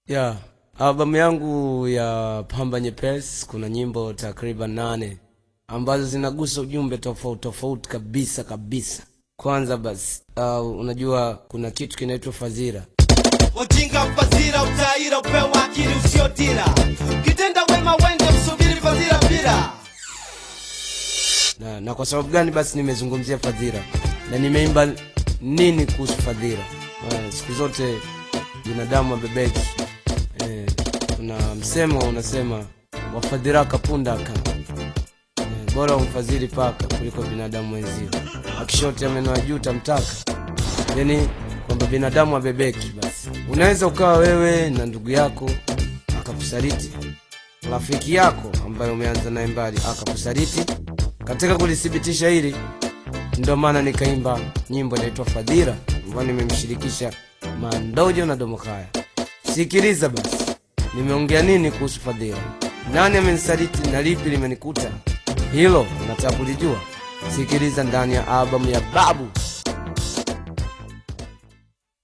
Yeah, albamu yangu ya Pamba Nyepesi kuna nyimbo takriban nane ambazo zinagusa ujumbe tofauti tofauti kabisa kabisa. Kwanza basi, uh, unajua kuna kitu kinaitwa fadhila. Wajinga fadhila utaira upewa akili usiotira kitenda wema wende msubiri fadhila bila Na, na kwa sababu gani basi nimezungumzia fadhila na nimeimba nini kuhusu fadhila? Uh, siku zote binadamu abebeki. Eh, kuna msemo unasema wafadhiraka pundaka Eh, bora umfadhili paka kuliko binadamu wenzio. Akishote meno ya juu tamtaka, yani kwamba binadamu abebeki. Basi unaweza ukawa wewe na ndugu yako akakusaliti, rafiki yako ambaye umeanza naye mbali akakusaliti. Katika kulithibitisha hili, ndio maana nikaimba nyimbo inaitwa Fadhila ambayo nimemshirikisha Mandojo na Domokaya. Sikiliza basi, nimeongea nini kuhusu fadhila? Nani amenisaliti na lipi limenikuta? Hilo nataka kulijua. Sikiliza ndani ya albamu ya Babu